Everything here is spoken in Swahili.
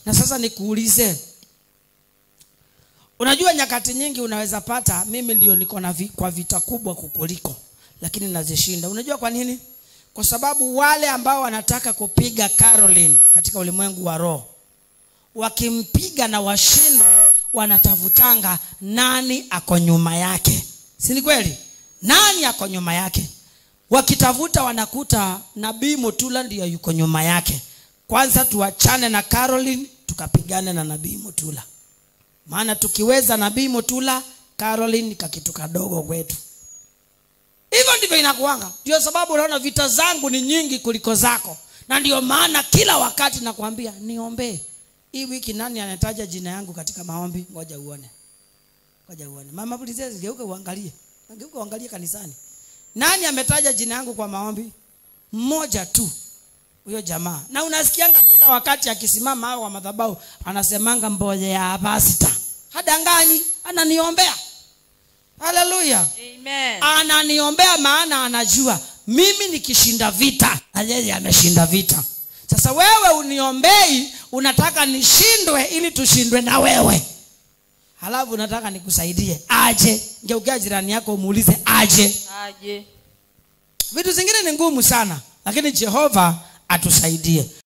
na sasa nikuulize unajua nyakati nyingi unaweza pata mimi ndio niko na vi, kwa vita kubwa kukuliko lakini nazishinda unajua kwa nini kwa sababu wale ambao wanataka kupiga caroline katika ulimwengu wa roho wakimpiga na washindwe wanatafutanga nani ako nyuma yake si ni kweli nani ako nyuma yake wakitafuta wanakuta nabii mutula ndiyo yuko nyuma yake kwanza tuachane na caroline tukapigane na nabii mutula maana tukiweza nabii mutula caroline kakitu kadogo kwetu hivyo ndivyo inakuanga ndio sababu unaona vita zangu ni nyingi kuliko zako na ndio maana kila wakati nakwambia niombee hii wiki nani anataja jina yangu katika maombi ngoja uone ngoja uone mama Princess geuka uangalie geuka uangalie kanisani nani ametaja jina yangu kwa maombi mmoja tu huyo jamaa na unasikianga kila wakati akisimama hao wa madhabahu anasemanga mboje ya pastor hadanganyi ananiombea haleluya Amen. ananiombea maana anajua mimi nikishinda vita na yeye ameshinda vita sasa wewe uniombei unataka nishindwe ili tushindwe na wewe halafu unataka nikusaidie aje ngeukia jirani yako umuulize aje Aje. vitu zingine ni ngumu sana lakini jehova atusaidie